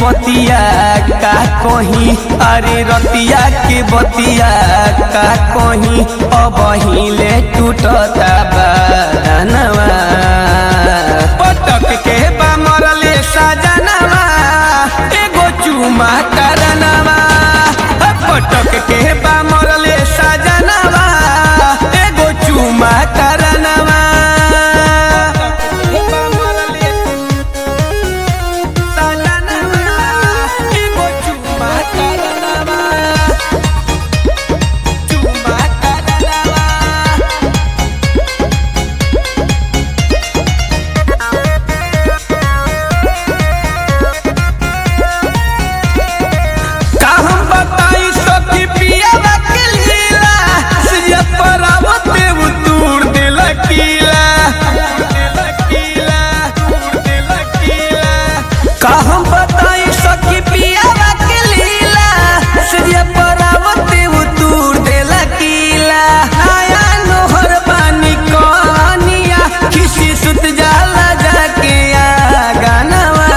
बतिया का कहीं अरे रतिया के बतिया का कहीं अब हिले टूटता बदनवा पटक के बा मरले सजनवा एगो चुमा करनवा पटक के बा मरले सजनवा एगो चुमा करनवा का हम बताई सखी पियावा के लीला सिया परावते उतूर दिल कीला का हम बताई सखी पियावा के लीला सिया परावते उतूर दिल कीला आया नोहर पानी कनिया किसी सुत जाला जाके आ गानवा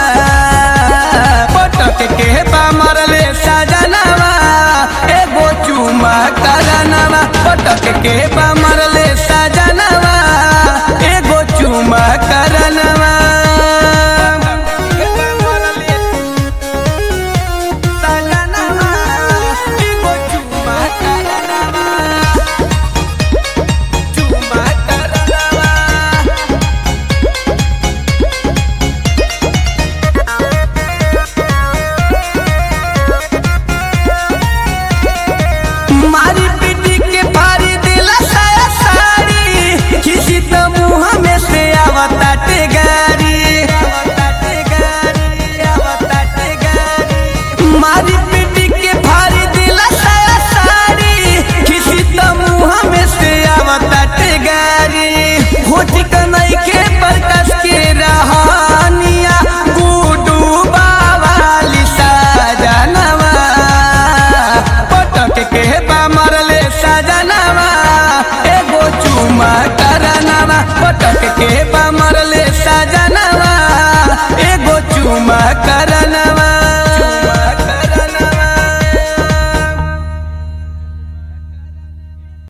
पटक के बा मरले सजनवा एगो चुमा करनवा पटक के बा मरले